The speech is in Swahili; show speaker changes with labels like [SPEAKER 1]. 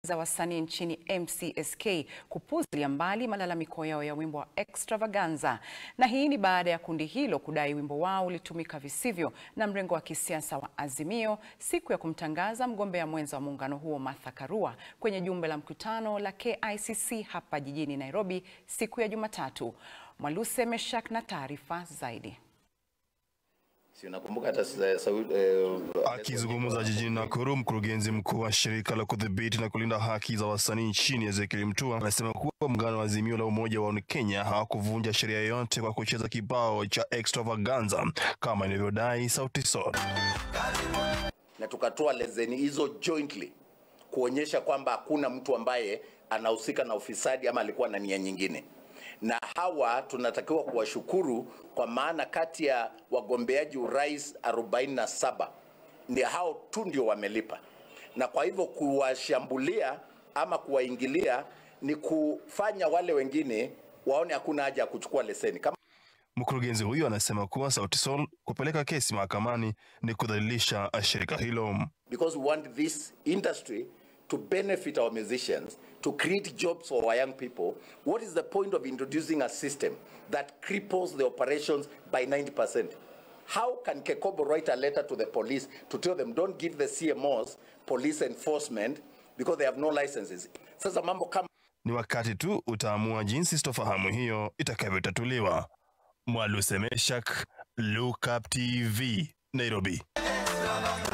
[SPEAKER 1] za wasanii nchini MCSK kupuzilia mbali malalamiko yao ya wimbo wa Extravaganza. Na hii ni baada ya kundi hilo kudai wimbo wao ulitumika visivyo na mrengo wa kisiasa wa Azimio siku ya kumtangaza mgombea mwenza wa muungano huo Martha Karua kwenye jumbe la mkutano la KICC hapa jijini Nairobi siku ya Jumatatu. Mwaluse Meshak na taarifa zaidi.
[SPEAKER 2] Si unakumbuka hata sa- Saudi eh,
[SPEAKER 3] Akizungumza jijini Nakuru, mkurugenzi mkuu wa shirika la kudhibiti na kulinda haki za wasanii nchini Ezekiel Mutua amesema kuwa muungano wa Azimio la Umoja wa Kenya hawakuvunja sheria yoyote kwa kucheza kibao cha Extravaganza kama inavyodai Sauti Sol.
[SPEAKER 2] na tukatoa leseni hizo jointly kuonyesha kwamba hakuna mtu ambaye anahusika na ufisadi ama alikuwa na nia nyingine, na hawa tunatakiwa kuwashukuru kwa maana kati ya wagombeaji urais 47 ndio hao tu ndio wamelipa, na kwa hivyo kuwashambulia ama kuwaingilia ni kufanya wale wengine waone hakuna haja ya kuchukua leseni kama
[SPEAKER 3] Mkurugenzi huyo anasema kuwa Sauti Sol kupeleka kesi mahakamani ni kudhalilisha shirika hilo.
[SPEAKER 2] because we want this industry to benefit our musicians, to create jobs for our young people. What is the point of introducing a system that cripples the operations by 90%? How can Kekobo write a letter to the police to tell them don't give the CMOs police enforcement because they have no licenses? Sasa mambo kama
[SPEAKER 3] Ni wakati tu utaamua jinsi sitofahamu hiyo itakavyotatuliwa. Mwaluse Meshak, Look Up TV, Nairobi.